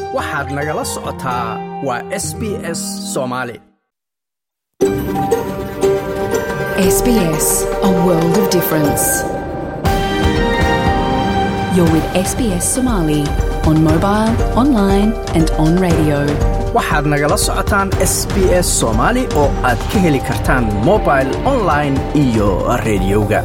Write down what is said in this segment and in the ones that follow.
waxaad nagala socotaa waa s b s soomaali SBS, a world of difference. You're with SBS Somali on mobile, online, and on radio. waxaad nagala socotaan s b s soomaali oo aad ka heli kartaan mobile online iyo rediyoga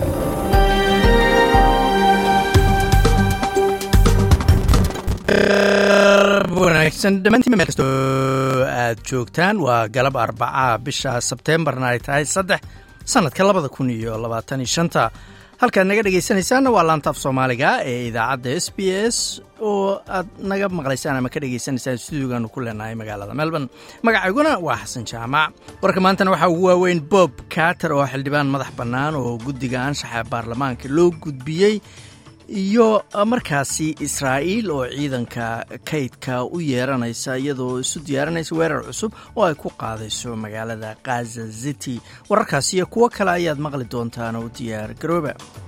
wanaagsan dhammaantiin meel kastoo aad joogtaan waa galab arbaca bisha sebteembarna ay tahay saddex sannadka labada kun iyo labaatan iyo shanta halkaad naga dhegaysanaysaanna waa laantaaf soomaaliga ee idaacadda s b s oo aad naga maqlaysaan ama ka dhegaysanaysaan stuudigaanu ku leenahay magaalada melbourne magacayguna waa xasan jaamac warka maantana waxaa ugu waaweyn bob carter oo xildhibaan madax bannaan oo guddiga anshaxa baarlamaanka loo gudbiyey iyo markaasi israa'iil oo ciidanka kaydka u yeeranaysa iyadoo isu diyaarinaysa weerar cusub oo ay ku qaadayso magaalada khaza city wararkaas iyo kuwo kale ayaad maqli doontaan oo diyaar garooba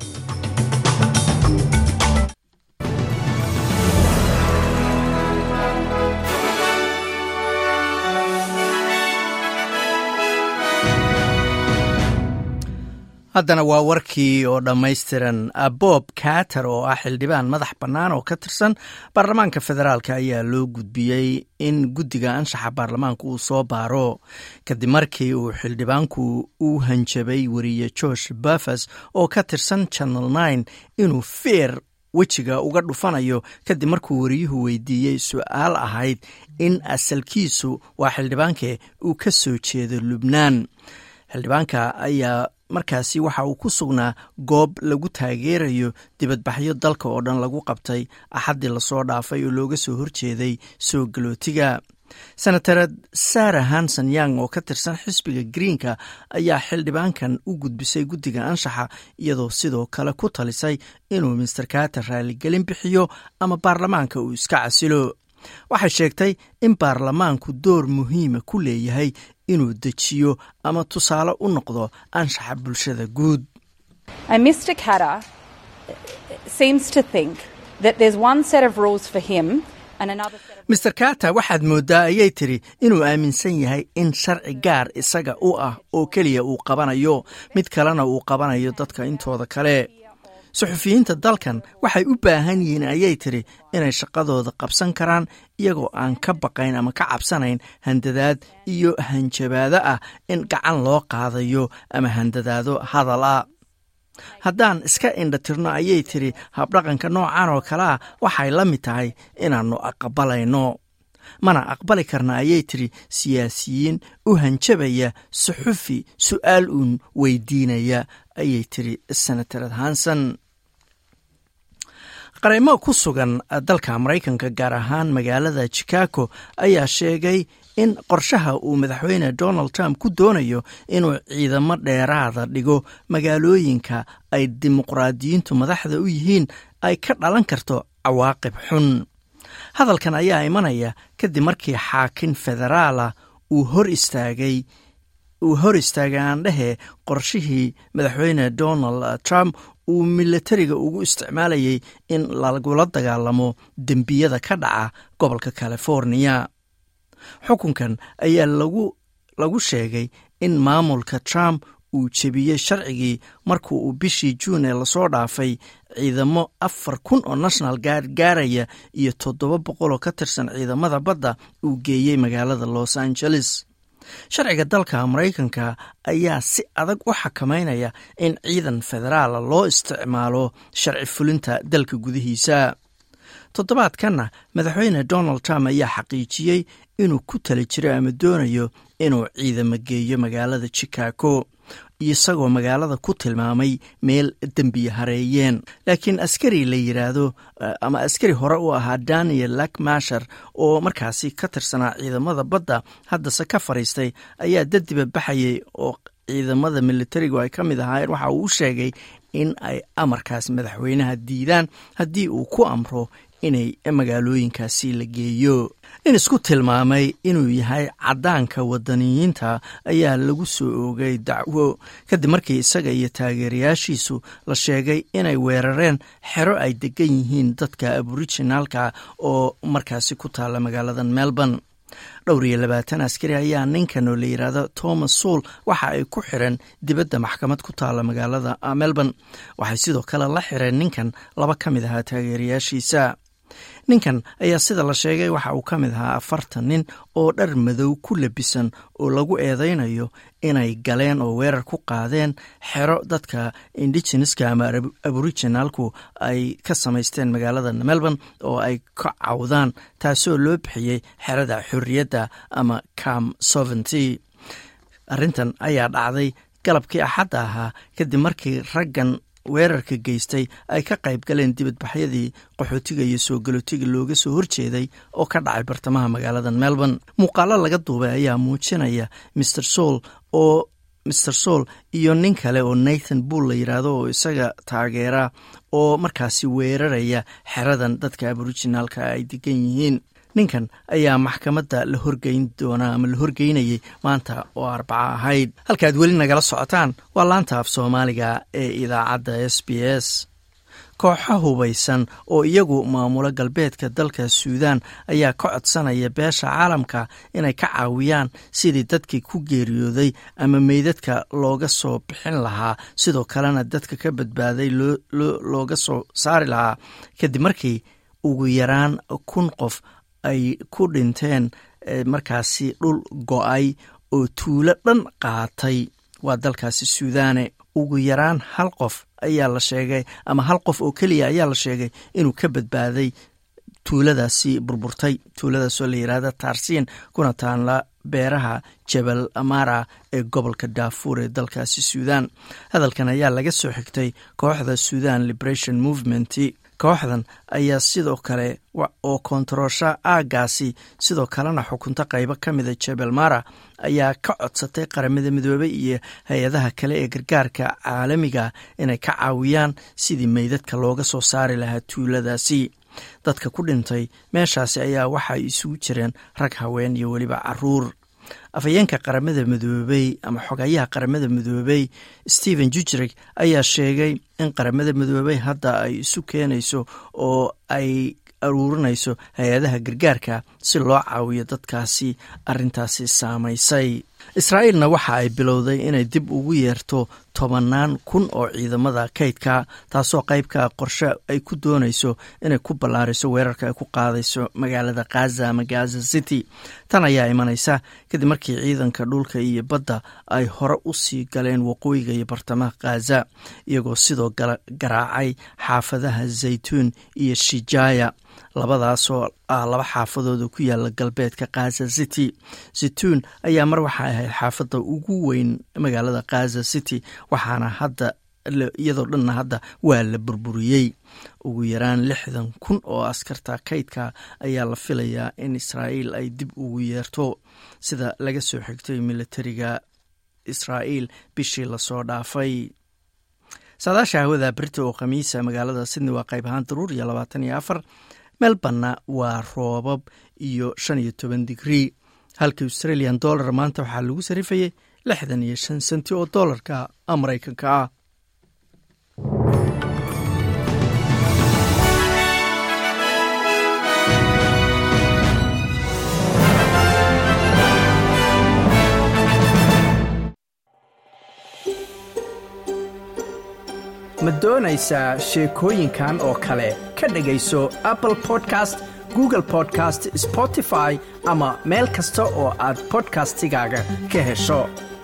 haddana waa warkii oo dhammaystiran bob carter oo ah xildhibaan madax bannaan oo ka tirsan baarlamaanka federaalk ayaa loo gudbiyey in guddiga anshaxa baarlamaanka uu soo baaro kadib markii uu xildhibaanku u hanjabay weriye george bafas oo ka tirsan channel nine inuu feer wejiga uga dhufanayo kadib markuu wariyuhu weydiiyey su-aal ahayd in asalkiisu waa xildhibaankee uu ka soo jeedo lubnaan xildhibaanka ayaa markaasi waxa uu ku sugnaa goob lagu taageerayo dibadbaxyo dalka oo dhan lagu qabtay axaddii lasoo dhaafay oo looga soo horjeeday soo galootiga senatared sara hanson yang oo ka tirsan xisbiga greenka ayaa xildhibaankan u gudbisay guddiga anshaxa iyadoo sidoo kale ku talisay inuu master carter raaligelin bixiyo ama baarlamaanka uu iska casilo waxay sheegtay in baarlamaanku door muhiima ku leeyahay inuu dejiyo ama tusaale u noqdo anshaxa bulshada guud master carter waxaad mooddaa ayay tidhi inuu aaminsan yahay in sharci gaar isaga u ah oo keliya uu qabanayo mid kalena uu qabanayo dadka intooda kale suxufiyiinta dalkan waxay u baahan yihiin ayay tidhi inay shaqadooda qabsan karaan iyagoo aan ka baqayn ama ka cabsanayn handadaad iyo hanjabaado ah in gacan loo qaadayo ama handadaado hadal ah haddaan iska indhatirno ayay tidhi habdhaqanka noocan oo kale ah waxay la mid tahay inaannu aqbalayno mana aqbali karna ayay tidhi siyaasiyiin u hanjabaya suxufi su'aal uun weydiinaya ayay tidhi senatared hanson qareymo ku sugan dalka maraykanka gaar ahaan magaalada chicago ayaa sheegay in qorshaha uu madaxweyne donald trump ku doonayo inuu ciidamo dheeraada dhigo magaalooyinka ay dimuqraadiyiintu madaxda u yihiin ay ka dhalan karto cawaaqib xun hadalkan ayaa imanaya kadib markii xaakin federaala uu hor istaagay uu hor istaagay aandhehe qorshihii madaxweyne donald trump uu milatariga ugu isticmaalayay in lagula dagaalamo dembiyada ka dhaca gobolka californiya xukunkan ayaa lagu lagu sheegay in maamulka trump uu jebiyey sharcigii markuu uu bishii juun ee lasoo dhaafay ciidamo afar kun oo national gaard gaaraya iyo toddoba boqol oo ka tirsan ciidamada badda uu geeyey magaalada los angeles sharciga dalka maraykanka ayaa si adag u xakameynaya in ciidan federaala loo isticmaalo sharci fulinta dalka gudihiisa toddobaadkanna madaxweyne donald trump ayaa xaqiijiyey inuu ku tali jiro ama doonayo inuu ciidamo geeyo magaalada chicago isagoo magaalada ku tilmaamay meel dembiya hareeyeen laakiin askari la yiraahdo ama askari hore u ahaa daniel lakmashar oo markaasi ka tirsanaa ciidamada badda haddase ka fadhiistay ayaa dadiba baxayay oo ciidamada militarigu ay ka mid ahaayeen waxa uu u sheegay in ay amarkaas madaxweynaha diidaan haddii uu ku amro inay magaalooyinkaasi la geeyo in isku tilmaamay inuu yahay caddaanka wadaniyiinta ayaa lagu soo oogay dacwo kadib markii isaga iyo taageerayaashiisu la sheegay inay weerareen xero ay degan yihiin dadka aborijinaalka oo markaasi ku taalla magaalada melbourne dhowr iyo labaatan askari ayaa ninkan oo la yidhaahdo thomas suul waxa ay ku xireen dibadda maxkamad ku taalla magaalada melbourne waxay sidoo kale la xireen ninkan laba ka mid ahaa taageerayaashiisa ninkan ayaa sida la sheegay waxa uu ka mid ahaa afartan nin oo dhar madow ku labisan oo lagu eedeynayo inay galeen oo weerar ku qaadeen xero dadka indigeneska ama aboriginalku ay ka samaysteen magaalada melbourne oo ay ka cawdaan taasoo loo bixiyey xerada xorriyadda ama cam soventy arrintan ayaa dhacday galabkii axadda ahaa kadib markii raggan weerarka geystay ay ka qayb galeen dibadbaxyadii qaxootiga iyo soo galootiga looga soo horjeeday oo ka dhacay bartamaha magaalada melbourne muuqaalo laga duubay ayaa muujinaya maer soul oo maer soul iyo nin kale oo nathan bull la yidhaahdo oo isaga taageera oo markaasi weeraraya xeradan dadka aborijinaalka ay degan yihiin ninkan ayaa maxkamadda la horgeyn doonaa ama la horgeynayay maanta oo arbaco ahayd halkaad weli nagala socotaan waa laanta af soomaaliga ee idaacadda s b s kooxo hubaysan oo iyagu maamulo galbeedka dalka suudaan ayaa ka codsanaya beesha caalamka inay ka caawiyaan sidii dadkii ku geeriyooday ama meydadka looga soo bixin lahaa sidoo kalena dadka ka badbaaday looga soo saari lahaa kadib markii ugu yaraan kun qof ay ku dhinteen markaasi dhul go-ay oo tuulo dhan qaatay waa dalkaasi suudaane ugu yaraan hal qof ayaa la sheegay ama hal qof oo keliya ayaa la sheegay inuu ka badbaaday tuuladaasi burburtay tuuladaasoo la yidhaahda taarsiin kuna taanla beeraha jabal amara ee gobolka daafuur ee dalkaasi suudaan hadalkan ayaa laga soo xigtay kooxda suudan liberation movement kooxdan ayaa sidoo kale oo kontaroosha aagaasi sidoo kalena xukunta qaybo ka mida jebel mara ayaa ka codsatay qaramada midoobey iyo hay-adaha kale ee gargaarka caalamiga inay ka caawiyaan sidii meydadka looga soo saari lahaa tuuladaasi dadka ku dhintay meeshaasi ayaa waxaay isugu jireen rag haween iyo weliba caruur afhayeenka qaramada midoobey ama xogayaha qaramada midoobey stephen jujrig ayaa sheegay in qaramada midoobey hadda ay isu keenayso oo ay aruurinayso hay-adaha gargaarka si loo caawiyo dadkaasi arintaasi saamaysay israa'iilna waxa ay bilowday inay dib ugu yeerto tobannaan kun oo ciidamada kaydka taasoo qaybka qorshe ay ku doonayso inay ku ballaariso weerarka ay ku qaadayso magaalada khaza ama gaza city tan ayaa imanaysa kadib markii ciidanka dhulka iyo badda ay hore u sii galeen waqooyiga iyo bartamaha khaza iyagoo sidoo garaacay xaafadaha zaytuun iyo shijaya labadaasoo ah laba xaafadooda ku yaala galbeedka khaza city zaytuun ayaa mar waxay ahayd xaafadda ugu weyn magaalada khaza city waxaana hadda iyadoo dhanna hadda waa la burburiyey ugu yaraan lixdan kun oo askarta kaydka ayaa la filayaa in israa'iil ay dib ugu yeerto sida laga soo xigtay militariga israa'iil bishii lasoo dhaafay saadaasha hawada berita oo khamiisa magaalada sydney waa qayb ahaan daruur iyo labaatan iyo afar melborna waa roobab iyo shan iyo toban digrii halka australian dollar maanta waxaa lagu sarifayay lixdan iyo shan senti oo doolarka maraykanka ah ma doonaysaa sheekooyinkan oo kale ka dhegayso apple podcast google podcast spotify ama meel kasta oo aad bodkastigaaga ka hesho